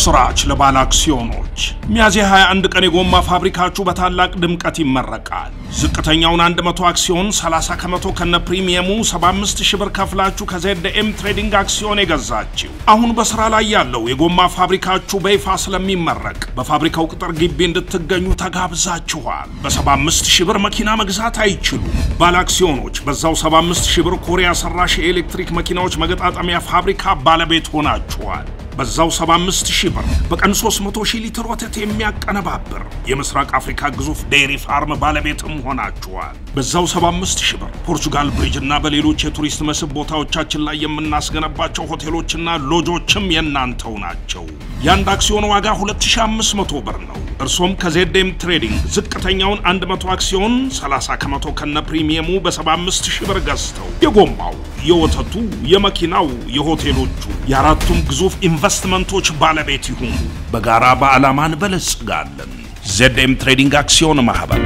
የምስራች ለባለ አክሲዮኖች ሚያዝያ 21 ቀን የጎማ ፋብሪካችሁ በታላቅ ድምቀት ይመረቃል። ዝቅተኛውን 100 አክሲዮን 30 ከመቶ ከነ ፕሪሚየሙ 75 ሺህ ብር ከፍላችሁ ከዜድኤም ትሬዲንግ አክሲዮን የገዛችው አሁን በስራ ላይ ያለው የጎማ ፋብሪካችሁ በይፋ ስለሚመረቅ በፋብሪካው ቅጥር ግቢ እንድትገኙ ተጋብዛችኋል። በ75 ሺህ ብር መኪና መግዛት አይችሉም። ባለ አክሲዮኖች በዛው 75 ሺህ ብር ኮሪያ ሰራሽ የኤሌክትሪክ መኪናዎች መገጣጠሚያ ፋብሪካ ባለቤት ሆናችኋል። በዛው 75 ሺህ ብር በቀን 300 ሺህ ሊትር ወተት የሚያቀነባብር የምስራቅ አፍሪካ ግዙፍ ዴይሪ ፋርም ባለቤትም ሆናችኋል። በዛው 75 ሺህ ብር ፖርቹጋል ብሪጅ እና በሌሎች የቱሪስት መስህብ ቦታዎቻችን ላይ የምናስገነባቸው ሆቴሎችና ሎጆችም የናንተው ናቸው። የአንድ አክሲዮን ዋጋ 2500 ብር ነው። እርሶም ከዜድኤም ትሬዲንግ ዝቅተኛውን 100 አክሲዮን 30 ከመቶ ከነ ፕሪሚየሙ በ75 ሺህ ብር ገዝተው የጎማው፣ የወተቱ፣ የመኪናው፣ የሆቴሎቹ የአራቱም ግዙፍ ኢንቨስትመንቶች ባለቤት ይሁኑ። በጋራ በዓላማ እንበለጽጋለን። ዜድኤም ትሬዲንግ አክሲዮን ማህበር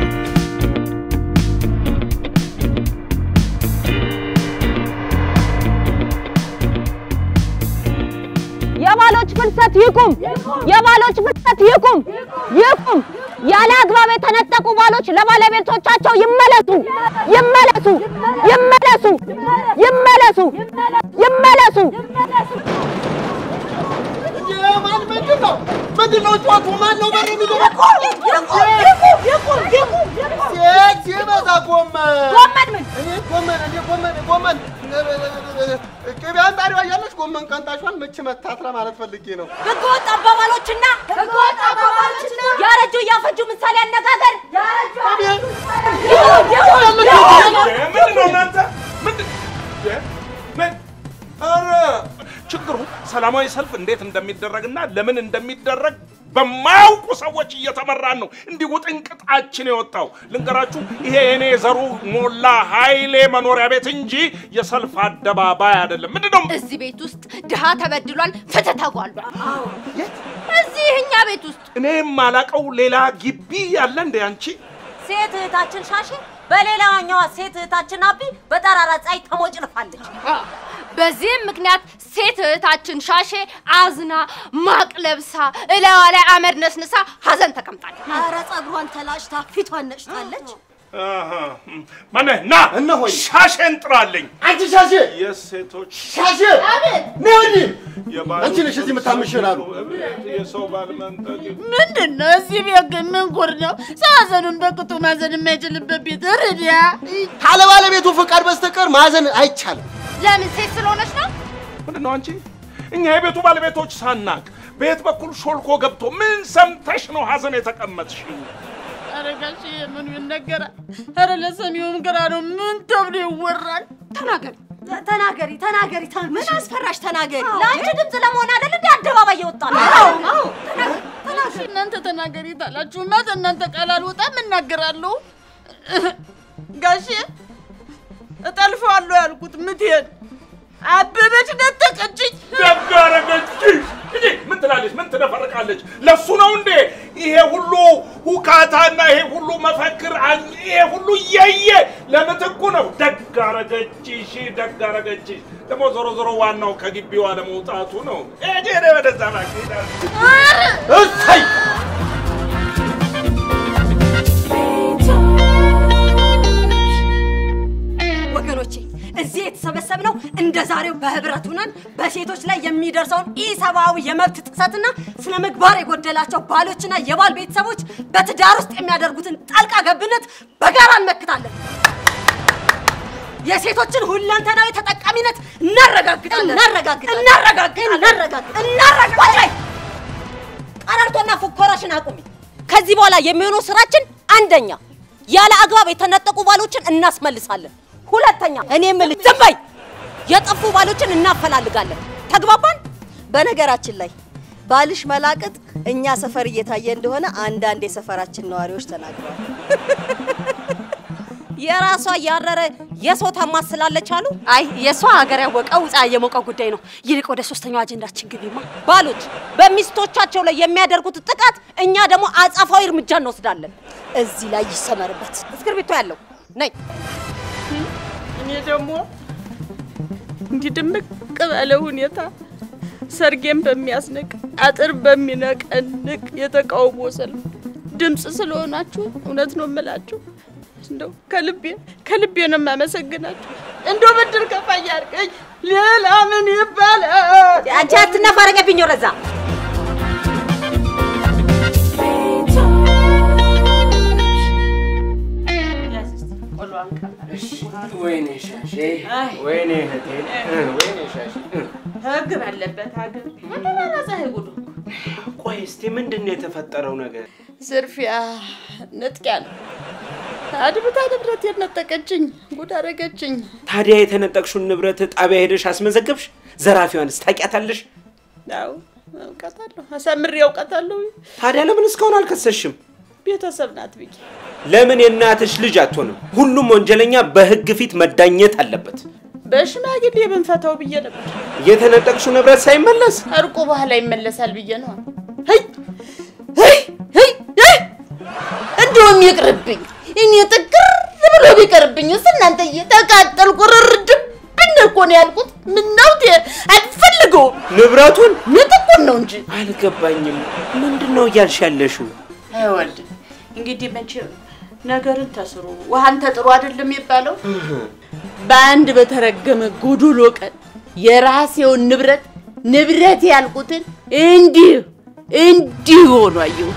የባሎች ፍልሰት ይቁም! የባሎች ፍልሰት ይቁም! ይቁም! ያለ አግባብ የተነጠቁ ባሎች ለባለቤቶቻቸው ይመለሱ! ይመለሱ! ይመለሱ! ይመለሱ! ይመለሱ! ማን ምንድን ነው? ምንድን ነው ጮቱ? ማን ነው በር የሚደረግ? ሴት ሲበዛ ጎመን ጎመን ምን እኔ ጎመን እኔ ጎመን ጎመን ቅቤ አንጣሪዋ እያለች ጎመን ቀንጣሿን ምች መታት ለማለት ፈልጌ ነው። ህገወጥ አባባሎችና ህገወጥ አባባሎችና ያረጁ እያፈጁ ምሳሌ አነጋገር ምንድን ነው እናንተ? ምንድን ምን? ኧረ ችግሩ ሰላማዊ ሰልፍ እንዴት እንደሚደረግና ለምን እንደሚደረግ በማያውቁ ሰዎች እየተመራን ነው እንዲህ ውጥንቅጣችን የወጣው። ልንገራችሁ፣ ይሄ የኔ ዘሩ ሞላ ኃይሌ መኖሪያ ቤት እንጂ የሰልፍ አደባባይ አይደለም። ምንድን ነው እዚህ ቤት ውስጥ ድሃ ተበድሏል፣ ፍትህ ተጓሏል። እዚህ እኛ ቤት ውስጥ እኔ የማላቀው ሌላ ግቢ ያለ እንደ አንቺ ሴት እህታችን ሻሼ በሌላኛዋ ሴት እህታችን አቢ በጠራራ ፀሐይ ተሞጭልፋለች። በዚህም ምክንያት ሴት እህታችን ሻሼ አዝና ማቅ ለብሳ እላዋ ላይ አመድ ነስንሳ ሀዘን ተቀምጣለች። ኧረ ፀጉሯን ተላጭታ ፊቷን ነጭታለች። ማነህ ና እነሆኝ። ሻሼን ጥራልኝ። አንቺ ሻሼ የሴቶች ሻሼ ነይ ወዲህ። የባል አንቺ ነሽ እዚህ የምታምሽን አሉ። የሰው ባል መንጠቅ ምንድን ነው እዚህ ቤት ግን ምን ጉድ ነው? ሰው ሀዘኑን በቅጡ ማዘን የማይችልበት ቤት ርዲያ ካለ ባለቤቱ ፍቃድ በስተቀር ማዘን አይቻልም። ለምን ሴት ስለሆነች ነው? ምንድን ነው አንቺ? እኛ የቤቱ ባለቤቶች ሳናቅ በየት በኩል ሾልኮ ገብቶ ምን ሰምተሽ ነው ሀዘን የተቀመጥሽ? ኧረ ጋሼ ምኑ ይነገራል? ኧረ ለሰሚውም ግራ ነው። ምን ተብሎ ይወራል? ተናገሪ። ተናገሪ ተናገሪ። ምን አስፈራሽ? ተናገሪ። ለአንቺ ድምፅ ለመሆን አይደል እንደ አደባባይ የወጣ እሺ እናንተ ተናገሪ ታላችሁማ እናንተ ቃል አልወጣም እናገራለሁ። ጋሼ እጠልፈዋለሁ ያልኩት ምትሄድ አበበች ነጠቀችኝ። ደግ አደረገችሽ። እንዴ ምን ትላለች? ምን ትነፈርቃለች? ለሱ ነው እንዴ ይሄ ሁሉ ሁካታና ይሄ ሁሉ መፈክር አን- ይሄ ሁሉ እየየ ለምትኩ ነው። ደግ አደረገችሽ፣ ደግ አደረገችሽ። ደግሞ ዞሮ ዞሮ ዋናው ከግቢዋ ለመውጣቱ ነው። ሂጂ ወደዛ እባክህ። እሰይ ወገኖቼ እዚህ የተሰበሰብነው እንደ ዛሬው በህብረት ሆነን በሴቶች ላይ የሚደርሰውን ኢሰብአዊ የመብት ጥሰትና ስነ ምግባር የጎደላቸው ባሎችና የባል ቤተሰቦች በትዳር ውስጥ የሚያደርጉትን ጣልቃ ገብነት በጋራ እንመክታለን። የሴቶችን ሁለንተናዊ ተጠቃሚነት እናረጋግጣለን። እናረጋግጣለን። እናረጋግጣለን። እናረጋግጣለን። እናረጋግጣለን። ቀረርቶና ፉከራሽን አቁሚ። ከዚህ በኋላ የሚሆነው ስራችን አንደኛ ያለ አግባብ የተነጠቁ ባሎችን እናስመልሳለን። ሁለተኛ እኔ የምልህ ዝም በይ፣ የጠፉ ባሎችን እናፈላልጋለን። ተግባባን? በነገራችን ላይ ባልሽ መላቅጥ እኛ ሰፈር እየታየ እንደሆነ አንዳንድ የሰፈራችን ነዋሪዎች ተናግረዋል። የራሷ ያረረ የሰው ታማስላለች አሉ። አይ የእሷ ሀገር ያወቀው ውጣ የሞቀ ጉዳይ ነው። ይልቅ ወደ ሶስተኛው አጀንዳችን ግቢማ። ባሎች በሚስቶቻቸው ላይ የሚያደርጉት ጥቃት እኛ ደግሞ አጻፋዊ እርምጃ እንወስዳለን። እዚህ ላይ ይሰመርበት። እስክርቢቶ ያለው ነይ። እኔ ደግሞ እንዲህ ድምቅ ባለ ሁኔታ ሰርጌን በሚያስንቅ አጥር በሚነቀንቅ የተቃውሞ ሰልፍ ድምፅ ስለሆናችሁ እውነት ነው የምላችሁ። እንደው ከልቤ ከልቤ ነው የማመሰግናችሁ። እንደው ብድር ከፋይ አድርገኝ። ሌላ ምን ይባላል? አንቺ አትነፋረቀብኝ ወደዛ። ወይኔ ሻሼ፣ ወይኔ እህቴ፣ ወይኔ ሻሼ። ህግ ባለበት ሀገር መደራረሰ ጉዱ ቆይ እስቲ ምንድን ነው የተፈጠረው ነገር? ዝርፊያ፣ ንጥቂያ ነው። አድብታ ንብረቴን ነጠቀችኝ፣ ጉድ አደረገችኝ። ታዲያ የተነጠቅሹን ንብረት ጣቢያ ሄደሽ አስመዘገብሽ? ዘራፊዋንስ ታውቂያታለሽ? ያው እውቀታለሁ፣ አሳምሬ እውቀታለሁ። ታዲያ ለምን እስካሁን አልከሰስሽም? ቤተሰብ ናት ብዬ ለምን የእናትሽ ልጅ አትሆንም? ሁሉም ወንጀለኛ በህግ ፊት መዳኘት አለበት። በሽማግሌ ብንፈታው ብዬ ነበር። የተነጠቅሽው ንብረት ሳይመለስ እርቁ በኋላ ይመለሳል ብዬ ነው። ሄይ ሄይ ሄይ ሄይ! እንደውም ይቅርብኝ። እኔ ጥቅር ብሎ ቢቀርብኝስ እናንተ እየተቃጠልኩ ርርድብን እኮ ነው ያልኩት። ምነው ቴ- አልፈልገውም። ንብረቱን ንጥቁን ነው እንጂ አልገባኝም። ምንድን ነው እያልሽ ያለሽው? አይወልድ እንግዲህ መቼም ነገርን ተስሩ ውሃን ተጥሩ አይደለም የሚባለው። በአንድ በተረገመ ጎዶሎ ቀን የራሴውን ንብረት ንብረት ያልኩትን እንዲህ እንዲህ ሆኖ አየሁት።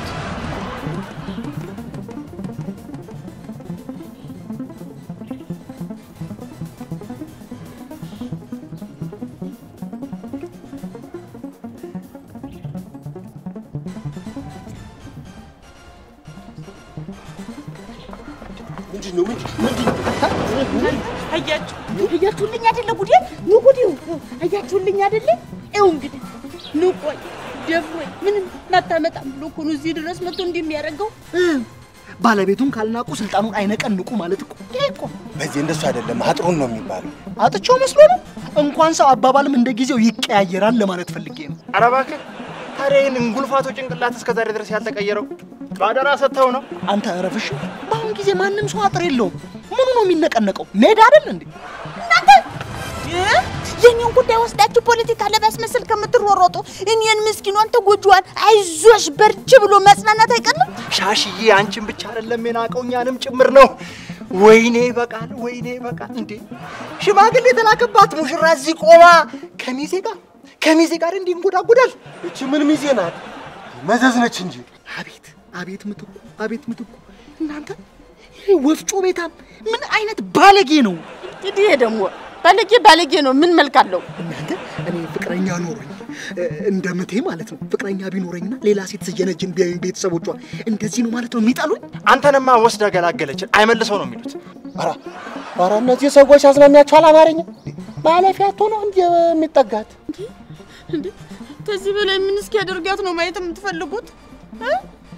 አያችሁ አያችሁልኝ አይደለ ጉዴ ኑ ጉዴው አያችሁልኝ አይደለ ይኸው እንግዲህ ኑ ቆይ ደፍሮኝ ምንም ማታመጣም ብሎ እኮ ነው እዚህ ድረስ መጥቶ እንዲህ የሚያደርገው ባለቤቱን ካልናቁ ስልጣኑን አይነቀንቁ ማለት እኮ ይሄ እኮ በዚህ እንደሱ አይደለም፣ አጥሩን ነው የሚባለው። አጥቸው መስሎ ነው። እንኳን ሰው አባባልም እንደ ጊዜው ይቀያየራል ለማለት ፈልጌ ነው። ኧረ እባክህ ታዲያ ይህን እንጉልፋቶ ጭንቅላት እስከ ዛሬ ድረስ ያልተቀየረው ባደራ ሰጥተው ነው። አንተ እረፍሽ። በአሁን ጊዜ ማንም ሰው አጥር የለውም። ምኑ ነው የሚነቀነቀው? ሜዳ አይደል እንዴ? እናንተ የኔን ጉዳይ ወስዳችሁ ፖለቲካ ለማስመሰል ከምትሮሮጡ እኔን ምስኪኗን ተጎጂዋን አይዞሽ በርቺ ብሎ ማጽናናት አይቀርም። ሻሽዬ አንቺን ብቻ አይደለም የናቀው እኛንም ጭምር ነው። ወይኔ ይበቃል፣ ወይኔ ይበቃል። እንዴ ሽማግሌ የተላከባት ሙሽራ እዚህ ቆማ ከሚዜ ጋር ከሚዜ ጋር እንዲህ እንጎዳጎዳል። እቺ ምን ሚዜ ናት? መዘዝ ነች እንጂ። አቤት አቤት ምትኩ አቤት ምትኩ። እናንተ ይሄ ወፍጮ ቤታም ምን አይነት ባለጌ ነው? እንግዲህ ይሄ ደግሞ ባለጌ ባለጌ ነው። ምን መልክ አለው? እናንተ እኔ ፍቅረኛ ኖሮኝ እ፣ እንደ ምቴ ማለት ነው ፍቅረኛ ቢኖረኝና ሌላ ሴት ስየነጅን ቢያዩኝ ቤተሰቦቿ እንደዚህ ነው ማለት ነው የሚጠሉኝ? አንተንማ ወስዳ ገላገለችን። አይመልሰው ነው የሚሉት። ኧረ ኧረ እነዚህ ሰዎች አዝናሚያቸዋል። አማርኛ ማለፊያ አቶ ነው እንዲ የሚጠጋት እንዴ ከዚህ በላይ ምን እስኪያደርጋት ነው ማየት የምትፈልጉት? እ?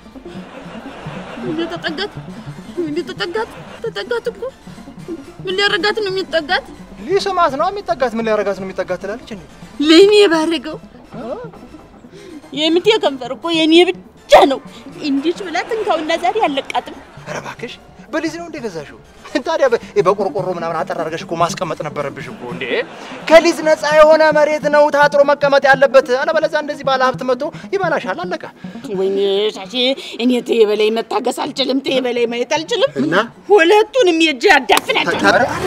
እንዴ ተጠጋት፣ እንዴ ተጠጋት፣ ተጠጋት እኮ ምን ሊያረጋት ነው የሚጠጋት? ሊስማት ነው የሚጠጋት። ምን ሊያረጋት ነው የሚጠጋት ትላለች እንዴ? ለእኔ ባረገው የምቴ ከንፈር እኮ የኔ ብቻ ነው። እንዲች ብላ ትንካውና ዛሬ አለቃትም። ኧረ እባክሽ በሊዝ ነው እንደ ገዛሽው? ታዲያ በ- በቆርቆሮ ምናምን አጠር አድርገሽ እኮ ማስቀመጥ ነበረብሽ እኮ እንዴ። ከሊዝ ነፃ የሆነ መሬት ነው ታጥሮ መቀመጥ ያለበት። አለበለዚያ እንደዚህ ባለ ሀብት መጥቶ ይበላሻል። አለቀ። ወይኔ ሻሼ፣ እኔ ተየ በላይ መታገስ አልችልም፣ ተየ በላይ ማየት አልችልም። እና ሁለቱንም የእጅ አዳፍናቸው።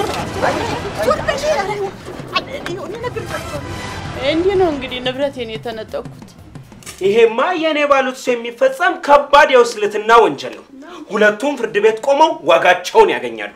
እንዲህ ነው እንግዲህ ንብረቴን የተነጠቅኩት። ይሄማ የእኔ ባሉት ሰው የሚፈጸም ከባድ የውስልትና ወንጀል ነው። ሁለቱም ፍርድ ቤት ቆመው ዋጋቸውን ያገኛሉ።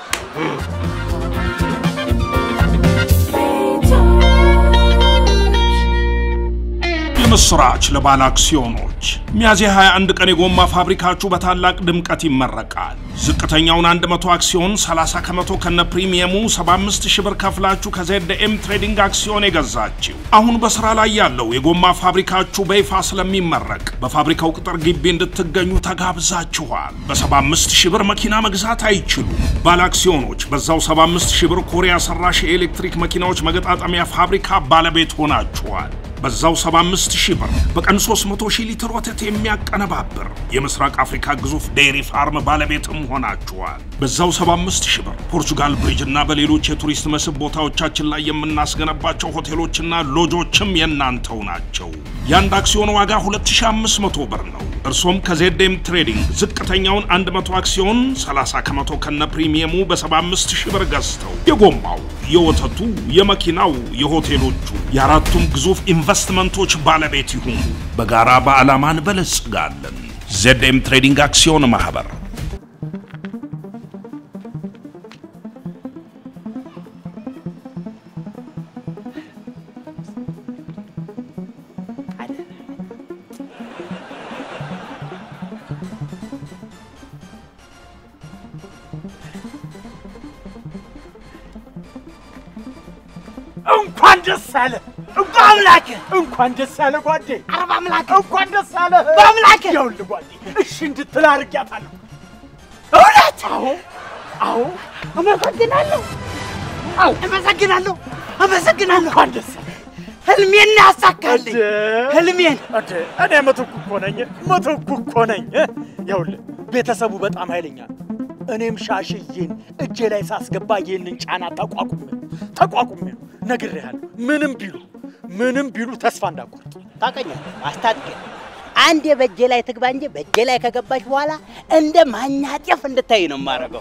የምስራች ለባለ አክሲዮኖች ሚያዝያ 21 ቀን የጎማ ፋብሪካችሁ በታላቅ ድምቀት ይመረቃል። ዝቅተኛውን 100 አክሲዮን 30 ከመቶ ከነ ፕሪሚየሙ 75 ሺህ ብር ከፍላችሁ ከዜድኤም ትሬዲንግ አክሲዮን የገዛችው አሁን በስራ ላይ ያለው የጎማ ፋብሪካችሁ በይፋ ስለሚመረቅ በፋብሪካው ቅጥር ግቢ እንድትገኙ ተጋብዛችኋል። በ75 ሺህ ብር መኪና መግዛት አይችሉም። ባለ አክሲዮኖች በዛው 75 ሺህ ብር ኮሪያ ሰራሽ የኤሌክትሪክ መኪናዎች መገጣጠሚያ ፋብሪካ ባለቤት ሆናችኋል። በዛው 75 ሺህ ብር በቀን 300 ሺህ ሊትር ወተት የሚያቀነባብር የምስራቅ አፍሪካ ግዙፍ ዴይሪ ፋርም ባለቤትም ሆናችኋል። በዛው 75 ሺህ ብር ፖርቹጋል ብሪጅ እና በሌሎች የቱሪስት መስህብ ቦታዎቻችን ላይ የምናስገነባቸው ሆቴሎችና ሎጆችም የእናንተው ናቸው። የአንድ አክሲዮን ዋጋ 2500 ብር ነው። እርሶም ከዜድኤም ትሬዲንግ ዝቅተኛውን 100 አክሲዮን 30 ከመቶ ከነ ፕሪሚየሙ በ75 ሺህ ብር ገዝተው የጎማው፣ የወተቱ፣ የመኪናው፣ የሆቴሎቹ የአራቱም ግዙፍ ኢንቨስትመንቶች ባለቤት ይሁኑ። በጋራ በዓላማ እንበለጽጋለን። ዜድኤም ትሬዲንግ አክሲዮን ማህበር እንኳን ደስ አለ በአምላክ እንኳን ደስ አለ ጓዴ። ኧረ በአምላክ እንኳን ደስ አለ በአምላክ። ይኸውልህ ጓዴ እሺ እንድትል አድርጊያታለሁ። እውነት? አዎ አዎ። አመሰግናለሁ። አዎ አመሰግናለሁ። አመሰግናለሁ። እንኳን ደስ አለ። ህልሜን ያሳካልኝ ህልሜን። እኔ ምትኩ እኮ ነኝ፣ ምትኩ እኮ ነኝ። ይኸውልህ ቤተሰቡ በጣም ኃይለኛ ነው። እኔም ሻሽዬን እጄ ላይ ሳስገባ ይህንን ጫና ተቋቁሜ ተቋቁሜ ነው ነግሬሃለሁ። ምንም ቢሉ ምንም ቢሉ ተስፋ እንዳቆርጥ ታውቀኛለህ። አስታጥቄ አንዴ በእጄ ላይ ትግባ እንጂ በእጄ ላይ ከገባች በኋላ እንደ ማኛ ጤፍ እንድታይ ነው የማደርገው።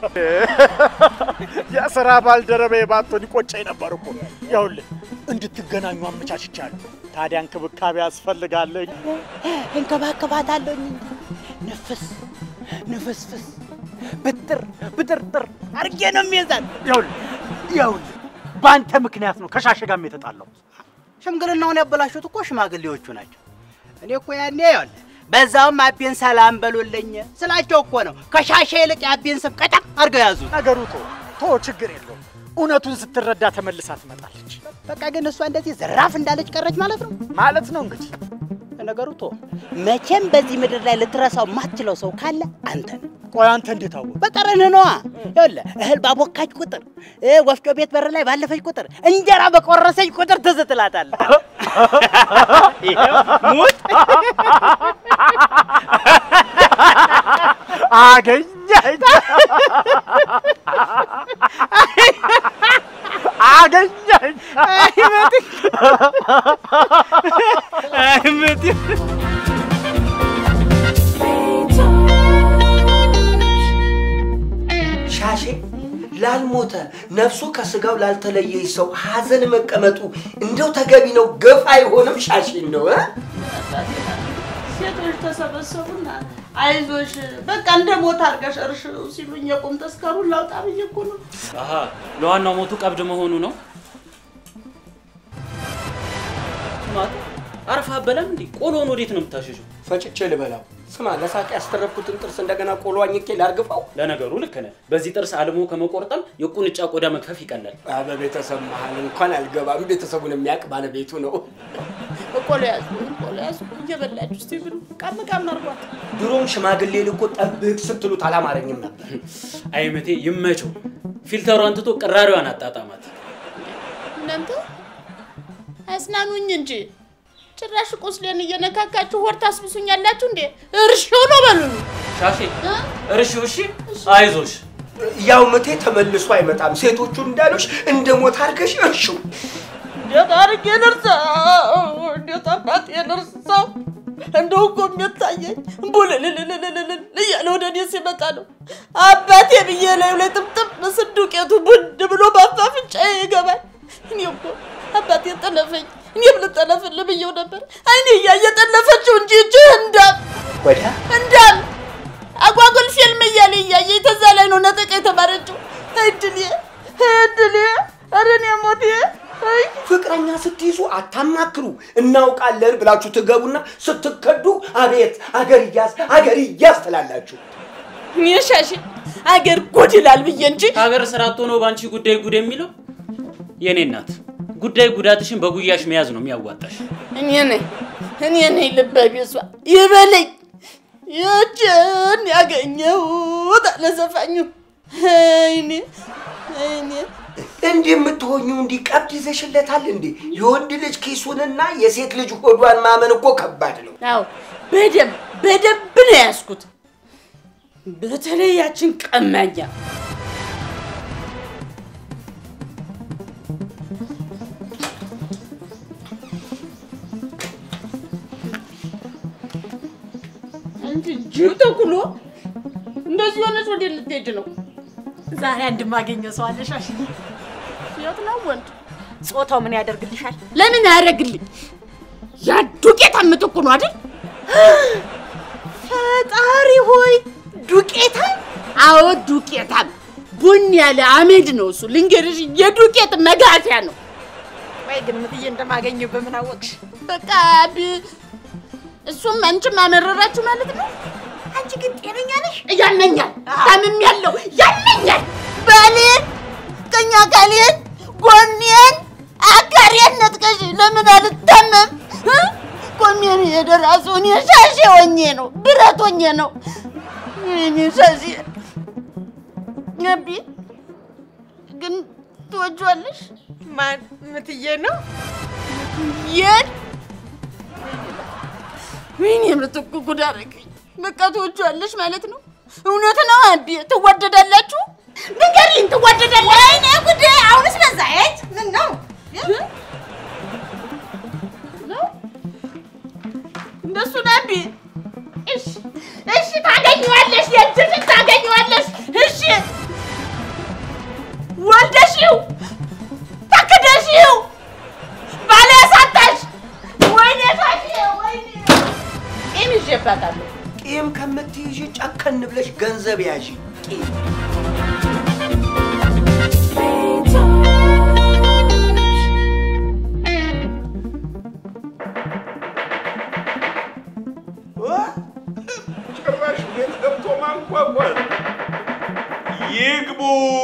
የስራ ባልደረባዬ ባትሆን ይቆጨኝ ነበር እኮ። ይኸውልህ እንድትገናኙ አመቻችቻለሁ። ታዲያ እንክብካቤ ያስፈልጋለኝ። እንከባከባታለሁ እንጂ ንፍስ ንፍስፍስ ብጥር ብጥርጥር አድርጌ ነው የሚይዛት። ይኸውልህ ይኸውልህ በአንተ ምክንያት ነው ከሻሸ ጋርም የተጣላሁት። ሽምግልናውን ያበላሹት እኮ ሽማግሌዎቹ ናቸው። እኔ እኮ ያኔ ይኸውልህ በዛውም አቤን ሰላም በሉልኝ ስላቸው እኮ ነው ከሻሸ ይልቅ የአቤን ስም ቀጠቅ አድርገው ያዙት። ነገሩ ቶ ቶ ችግር የለውም። እውነቱን ስትረዳ ተመልሳ ትመጣለች። በቃ ግን እሷ እንደዚህ ዘራፍ እንዳለች ቀረች ማለት ነው ማለት ነው እንግዲህ ነገሩ ቶ መቼም በዚህ ምድር ላይ ልትረሳው የማትችለው ሰው ካለ አንተ ነው። ቆይ አንተ እንዴት አወቅ? በቀረንህ ነዋ። ይኸውልህ እህል ባቦካች ቁጥር እ ወፍጮ ቤት በር ላይ ባለፈች ቁጥር እንጀራ በቆረሰች ቁጥር ትዝ ትላታለህ። ሙት አገኘኝ አገኘኝ አይመት ሻሼ ላልሞተ ነፍሱ ከስጋው ላልተለየች ሰው ሀዘን መቀመጡ እንደው ተገቢ ነው? ገፍ አይሆንም? ሻሼ ነው እ? ሴቶች ተሰበሰቡና አይዞሽ በቃ እንደ ሞት አድርገሽ እርሽው ሲሉኝ የቁም ተስከሩን ላውጣ ብዬ እኮ ነው። አሀ ለዋናው ሞቱ ቀብድ መሆኑ ነው። ስማት አረፋ በለም እንዴ? ቆሎን ወዴት ነው የምታሸሸው? ፈጭቼ ልበላው። ስማ፣ ለሳቅ ያስተረፍኩትን ጥርስ እንደገና ቆሎ አኝኬ ላርግፈው? ለነገሩ ልክ ነህ። በዚህ ጥርስ አልሞ ከመቆርጠም የቁንጫ ቆዳ መክፈፍ ይቀላል። በቤተሰብ መሀል እንኳን አልገባም። ቤተሰቡን የሚያውቅ ባለቤቱ ነው። ቆሎ ያዙ ቆሎ ያዙ እየበላችሁ እስቲ ብሉ። ቃም ቃም አርጓት። ድሮም ሽማግሌ ልኮ ጠብቅ ስትሉት አላማረኝም ነበር። አይመቴ ይመቸው። ፊልተሯን ትቶ ቅራሪዋን አጣጣማት። እናንተ አጽናኑኝ እንጂ ጭራሽ ቁስሌን እየነካካችሁ ወር ታስብሱኛላችሁ እንዴ? እርሾ ነው በሉኝ። ሻሼ እርሺ፣ እሺ፣ አይዞሽ። ያው ምቴ ተመልሶ አይመጣም። ሴቶቹ እንዳሉሽ እንደ ሞት አድርገሽ እርሺው። እንዴት አድርጌ ልርሳው? እንዴት አባቴ ልርሳው? እንደው እኮ የሚታየኝ ቡልልልልልልል እያለ ወደ እኔ ሲመጣ ነው አባቴ ብዬ ላዩ ላይ ጥምጥም ምስል ዱቄቱ ቡድ ብሎ በአፋፍንጫ ይገባል። እኔ እኮ አባቴ ጠለፈኝ፣ እኔም ልጠለፍልህ ብዬው ነበር። አይኔ እያየ ጠለፈችው እንጂ እጅህ እንዳም ወዲያ እንዳም አጓጉል ፊልም እያለ እያየ ተዛ ላይ ነው ነጠቃ የተባረችው። እድሌ እድሌ፣ ኧረ እኔ ሞቴ አይ ፍቅረኛ ስትይዙ አታማክሩ። እናውቃለን ብላችሁ ትገቡና ስትከዱ አቤት አገር እያዝ አገር እያዝ ትላላችሁ። እኔ ሻሽ አገር ጉድ ይላል ብዬ እንጂ ሀገር ስራ አጥቶ ነው በአንቺ ጉዳይ ጉድ የሚለው። የኔ እናት ጉዳይ ጉዳትሽን በጉያሽ መያዝ ነው የሚያዋጣሽ። እኔ ነኝ እኔ ነኝ ልበ ቢሷ ይበለኝ ይችን ያገኘሁት አለ ዘፋኙ። አይኔ አይኔ እንዲህ የምትሆኙ እንዲህ ቀብድ ይዘሽለታል እንዴ? የወንድ ልጅ ኪሱንና የሴት ልጅ ሆዷን ማመን እኮ ከባድ ነው። አዎ በደንብ በደንብ ነው ያዝኩት። በተለይ ያችን ቀማኛ አንቺ ጅብ ተኩሎ እንደዚህ ሆነች ወደ ልትሄድ ነው? ዛሬ አንድ ማገኘው ሰው አለሽ አሽዬ። የት ነው ወንድ? ጾታው ምን ያደርግልሻል? ለምን ያደርግልኝ? ያ ዱቄት አምጥኩ ነው አይደል? ፈጣሪ ሆይ ዱቄታም! አዎ ዱቄታም፣ ቡን ያለ አመድ ነው እሱ። ልንገርሽ የዱቄት መጋፊያ ነው። ወይ ግምትዬ እንደማገኘው በምን አወቅሽ? በቃ ቢ- እሱም አንቺም አመረራችሁ ማለት ነው። አንቺ ግን ጤነኛ ነሽ? ያመኛል፣ ታምም ያለው ያመኛል። ባሌን፣ ቀኝ አካሌን፣ ጎኔን፣ አካሬን ነጥቀሽ ለምን አልታመም? እ? ቆሜን የደራሰው እኔ ሻሼ ሆኜ ነው፣ ብረት ሆኜ ነው። እኔ ሻሼ ነቢ ግን ትወጂዋለሽ? ማን ምትዬ ነው? የት ወይኔ የምትኩ ጉድ አደረገኝ። በቃ ትወጂዋለሽ ማለት ነው? እውነት ነው አቢ? ትዋደዳላችሁ? ንገሪኝ፣ ትዋደዳላችሁ? ወይኔ ጉዴ! አሁንስ በዛ። የት ምን ነው ነው እንደሱ ነው አቢ? እሺ፣ እሺ፣ ታገኘዋለሽ፣ የእጅሽን ታገኘዋለሽ። እሺ፣ ወልደሽው ተክደሽው ባለ ያሳጣሽ ወይኔ ሻሼ ወይኔ ቂም ይዤባታለሁ። ቂም ከምትይዥ ጨከን ብለሽ ገንዘብ ያዢ። ቂም ጭራሽ ቤት ገብቶ ማንኳኳል። ይግቡ።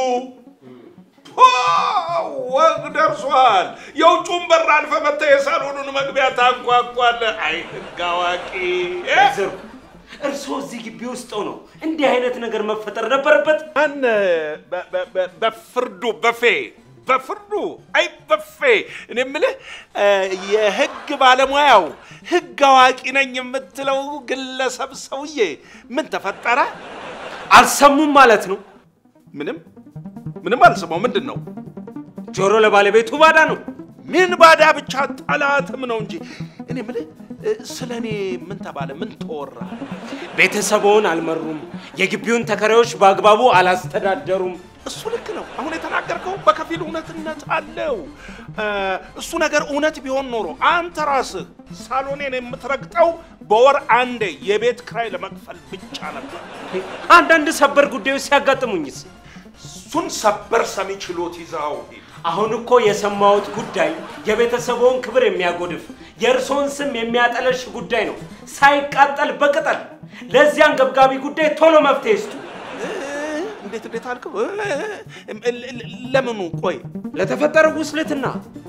ፖ ወግ ደርሷል። የውጩን በር አልፈ መጥተህ የሳሎኑን መግቢያ ታንኳኳለህ። አይ ህግ አዋቂ እ? እርስዎ እዚህ ግቢ ውስጥ ነው እንዲህ አይነት ነገር መፈጠር ነበረበት? ማን በ- በ- በ- በፍርዱ በፌ በፍርዱ አይ በፌ እኔ የምልህ እ፣ የህግ ባለሙያው ህግ አዋቂ ነኝ የምትለው ግለሰብ ሰውዬ ምን ተፈጠረ? አልሰሙም ማለት ነው? ምንም ምንም አልሰማው። ምንድን ነው? ጆሮ ለባለቤቱ ባዳ ነው። ምን ባዳ ብቻ ጠላትም ነው እንጂ። እኔ የምልህ እ፣ ስለ እኔ ምን ተባለ? ምን ተወራ? ቤተሰቦን አልመሩም፣ የግቢውን ተከራዮች በአግባቡ አላስተዳደሩም። እሱ ልክ ነው። አሁን የተናገርከው በከፊል እውነትነት አለው። እ፣ እሱ ነገር እውነት ቢሆን ኖሮ አንተ ራስህ ሳሎኔን የምትረግጠው በወር አንዴ የቤት ክራይ ለመክፈል ብቻ ነበር። አንዳንድ ሰበር ጉዳዮች ሲያጋጥሙኝስ? እሱን ሰበር ሰሚ ችሎት ይዘው ሂድ። አሁን እኮ የሰማሁት ጉዳይ የቤተሰቦን ክብር የሚያጎድፍ የእርሶን ስም የሚያጠለሽ ጉዳይ ነው። ሳይቃጠል በቅጠል። ለዚህ አንገብጋቢ ጉዳይ ቶሎ መፍትሄ ይስጡ። እንዴት እንዴት አልከው? እ፣ እ፣ ለ- ለ- ለምኑ? ቆይ ለተፈጠረው ውስልትና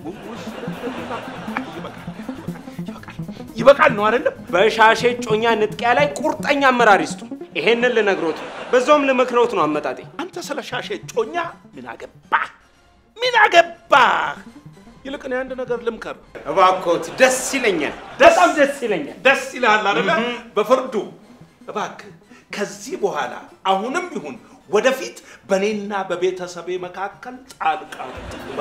ይበቃል ነው አይደለም? በሻሼ ጮኛ ንጥቂያ ላይ ቁርጠኛ አመራር ይስጡ። ይሄንን ልነግሮት በዛውም ልመክረውት ነው አመጣጤ። አንተ ስለ ሻሼ ጮኛ ምን አገባህ? ምን አገባህ? ይልቅ እኔ አንድ ነገር ልምከር። እባክዎት፣ ደስ ይለኛል፣ በጣም ደስ ይለኛል። ደስ ይልሃል አይደለ? በፍርዱ እባክህ ከዚህ በኋላ አሁንም ይሁን ወደፊት በእኔና በቤተሰቤ መካከል ጣልቃ ትግባ።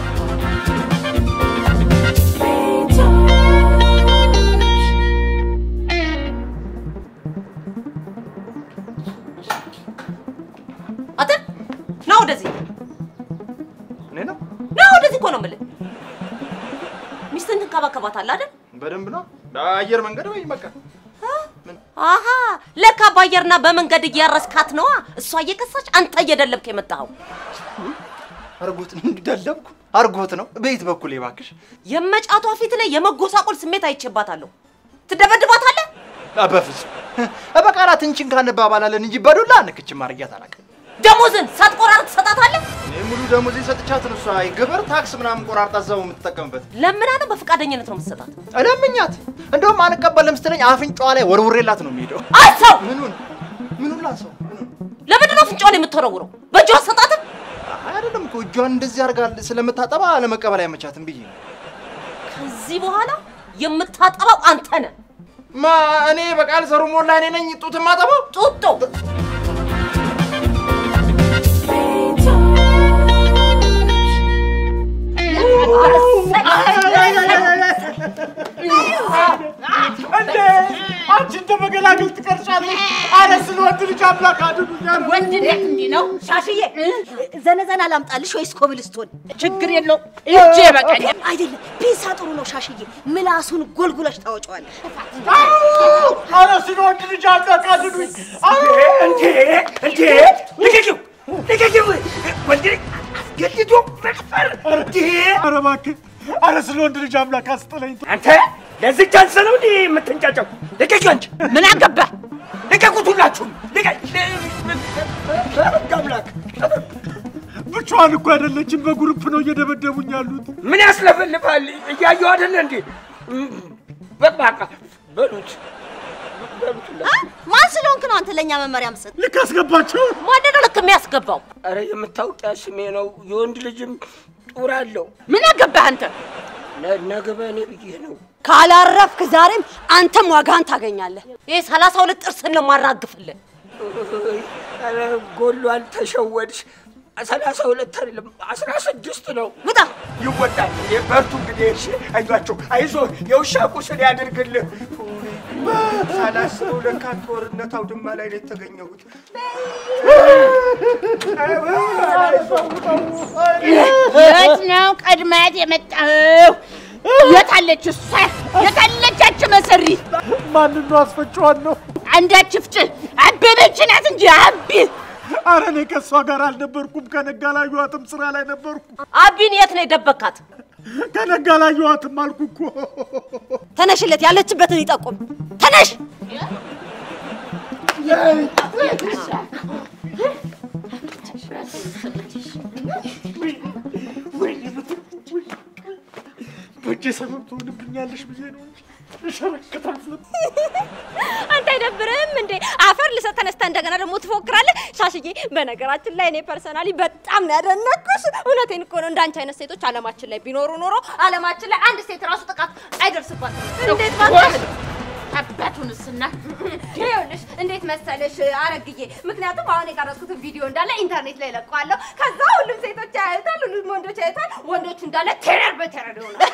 አንተ ና ወደዚህ እኔ ነው ና ወደዚህ እኮ ነው የምልህ። ሚስትህን ትንከባከባታለህ አይደል? በደንብ ነው በአየር መንገድ ወይ በቃ አሀ ለካ በአየርና በመንገድ እያረስካት ነዋ። እሷ እየከሳች አንተ እየደለብክ የመጣኸው አርጎት ነው እንዲደለብኩ አርጎት ነው በየት በኩል እባክሽ የመጫቷ ፊት ላይ የመጎሳቆል ስሜት አይቼባታለሁ። ትደበድባታለህ? አ፣ በፍጹም በቃላት እንቺን ካንባባላለን እንጂ በዱላ ንክችም አድርጊያት አላውቅም። ደሞዝን ሳትቆራርጥ ትሰጣታለህ? እኔ ሙሉ ደሞዜ ሰጥቻት ነው እሷ ግብር ታክስ ምናምን ቆራርጣ እዛው የምትጠቀምበት። ለምና ነው በፈቃደኝነት ነው የምትሰጣት? እለምኛት እንደውም አልቀበልም ስትለኝ አፍንጫዋ ላይ ወርውሬላት ነው የሚሄደው። አሰው ምኑን ምኑን ላሰው ለምንድን ነው አፍንጫዋን የምትወረውረው? በእጇ አትሰጣትም? አይ አይደለም እኮ እጇን እንደዚህ አድርጋ ስለምታጠባ ለመቀበል አይመቻትም ብዬ ነው። ከዚህ በኋላ የምታጠባው አንተ ነህ። ማ እኔ በቃል ሰሩ ሞላ እኔ ነኝ ጡት የማጠባው? ጡጦ እንዴ አንቺ እንደ መገላገል ትቀርጫለሽ። አረ ስለ ወንድ ልጅ አምላክ አድኑኛል። ወንድ ልጅ እንዲህ ነው። ሻሽዬ ዘነዘና ላምጣልሽ ወይስ ኮብልስቶን? ችግር የለው እጄ በቀኝ አይደለም፣ ፒንሳ ጥሩ ነው ሻሽዬ። ምላሱን ጎልጉለሽ ታወጪዋለሽ። አረ ስለ ወንድ ልጅ አምላክ አድኑኝ። እንዴ እንዴ ልቀቂው ልቀቂው! ወንድ ልጅ አስገድዶ መድፈር እንዴ! አረ እባክህ አረ ስለ ወንድ ልጅ አምላክ አስጥለኝ። አንተ ለዚህ ቻንስ ነው እንዴ የምትንጫጫው? ልቀቂው አንቺ! ምን አገባ? ልቀቁት ሁላችሁም! ልቀቅ! አምላክ ብቻዋን እኮ አይደለችም፣ በግሩፕ ነው እየደበደቡኝ ያሉት። ምን ያስለፈልፋል? እያየሁ አይደለ እንዴ? በቃ በሉት በሉት ሁላችሁም። ማን ስለሆንክ ነው አንተ ለእኛ መመሪያ ምሰጥ? ልክ አስገባቸው። ማን ነው ልክ የሚያስገባው? አረ የምታውቂያ ስሜ ነው። የወንድ ልጅም ጡር አለው። ምን አገባህ አንተ? ነገ በእኔ ብዬ ነው። ካላረፍክ ዛሬም አንተም ዋጋህን ታገኛለህ። ይህ ሰላሳ ሁለት ጥርስን ነው የማራግፍልህ። ኧረ ጎሏል፣ ተሸወድሽ። ሰላሳ ሁለት አይደለም አስራ ስድስት ነው። ውጣ! ይወጣል። እንዴ በርቱ እንግዲህ። እሺ አይዟቸው፣ አይዞ የውሻ ቁስል ያድርግልህ። ሳላስበው ለካ ጦርነት አውድማ ላይ ነው የተገኘሁት። የት ነው ቀድማት የመጣኸው? የታለች እሷ? የታለች ያች መሰሪ? ማንን ነው አስፈጭዋን ነው? አንዳች ፍጭ አበበች ናት እንጂ አቢ አረ እኔ ከእሷ ጋር አልነበርኩም። ከነጋ ላየኋትም ስራ ላይ ነበርኩ። አቢን የት ነው የደበካት? ከነጋ ላየኋትም አልኩ እኮ። ተነሽለት፣ ያለችበትን ይጠቁም። ተነሽ! በእጄ ሰበብ ትሆንብኛለሽ ብዬ ነው እንጂ እሸረክታለሁ። አንተ አይደብርህም እንዴ? አፈር ልሰጥ ተነስተህ እንደገና ደግሞ ትፎክራለህ። ሻሽዬ፣ በነገራችን ላይ እኔ ፐርሰናሊ በጣም ነው ያደነኩሽ። እውነቴን እኮ ነው። እንዳንቺ አይነት ሴቶች አለማችን ላይ ቢኖሩ ኖሮ አለማችን ላይ አንድ ሴት ራሱ ጥቃት አይደርስባትም። እንዴት ባንተ አባቱንስና ይኸውልሽ እንዴት መሰለሽ አረግዬ፣ ምክንያቱም አሁን የቀረጽኩትን ቪዲዮ እንዳለ ኢንተርኔት ላይ ለቀዋለሁ። ከዛ ሁሉም ሴቶች ያዩታል፣ ሁሉም ወንዶች ያዩታል። ወንዶቹ እንዳለ ቴረር በቴረር ይሆናል።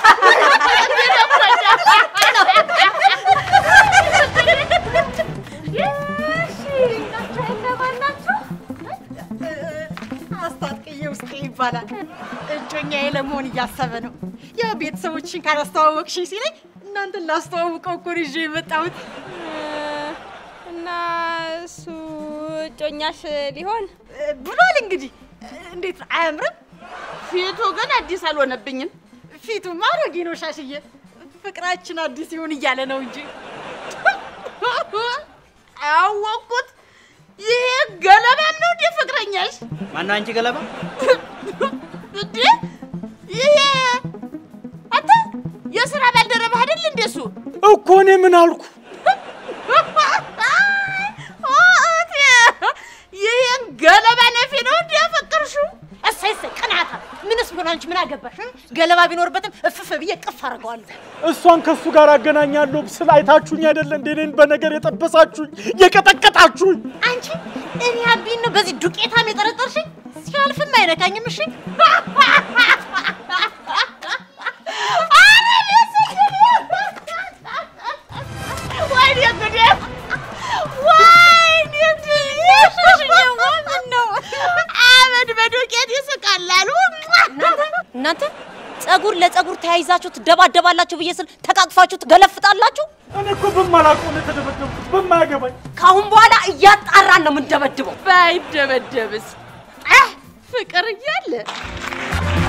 አስታጥቅዬ ውስጤ ይባላል። እጮኛዬ ለመሆን እያሰበ ነው። ያው ቤተሰቦችሽን ካላስተዋወቅሽኝ ሲለኝ እናንተን ላስተዋውቀው እኮ ነው ይዤ የመጣሁት። እና እሱ እጮኛሽ ሊሆን ብሏል። እንግዲህ እንዴት ነው አያምርም? ፊቱ ግን አዲስ አልሆነብኝም። ፊቱማ አሮጌ ነው ሻሽዬ። ፍቅራችን አዲስ ይሁን እያለ ነው እንጂ አወቅኩት። ይሄ ገለባም ነው እንዴ ፍቅረኛሽ? ማነው አንቺ ገለባ? እንዴ ይሄ አንተ የስራ ባልደረባህ አይደል እንዴ እሱ? እኮ እኔ ምን አልኩ? ኦቴ ይሄን ገለባ ነፊ ነው እንዴ ያፈቀርሽው? እሰይ እሰይ፣ ቅናታ! ምንስ ቢሆን አንቺ ምን አገባሽ? ገለባ ቢኖርበትም እፍፍ ብዬ ቅፍ አደርገዋለሁ። እሷን ከእሱ ጋር አገናኛለሁ ስል አይታችሁኝ አይደለ እንዴ? እኔን በነገር የጠበሳችሁኝ የቀጠቀጣችሁኝ። አንቺ እኔ አቢን ነው በዚህ ዱቄታም የጠረጠርሽኝ? ሲያልፍም አይነካኝም። እሺ ወይኔ ጉዴ! ወይኔ ጉዴ! ምን ነው አመድ በዱቄት ይስቃል አሉ። እናንተ ጸጉር ለጸጉር ተያይዛችሁ ትደባደባላችሁ ብዬ ስል ተቃቅፋችሁ ትገለፍጣላችሁ። እኔ እኮ በማላውቀው ነው የተደበደብኩት፣ በማያገባኝ። ከአሁን በኋላ እያጣራን ነው የምንደበድበው። ባይደበደብስ አህ፣ ፍቅር እያለ